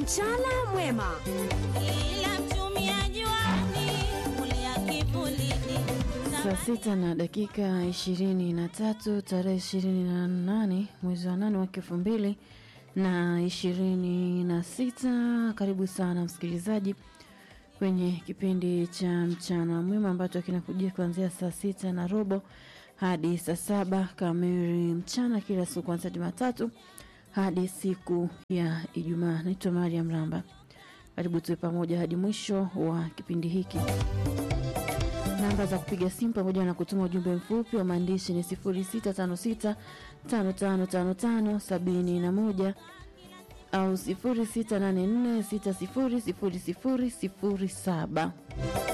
Mchana mwema. Ila mtumia juani, kulia kivulini. Saa sita na dakika ishirini na tatu tarehe ishirini na nane mwezi wa nane mwaka elfu mbili na ishirini na sita. Karibu sana msikilizaji kwenye kipindi cha mchana mwema ambacho kinakujia kuanzia saa sita na robo hadi saa saba kamili mchana kila siku kuanzia Jumatatu hadi siku ya Ijumaa. Naitwa Mariam Ramba. Karibu tuwe pamoja hadi mwisho wa kipindi hiki. Namba za kupiga simu pamoja na kutuma ujumbe mfupi wa maandishi ni 0656 5555 71 au 0684 600007.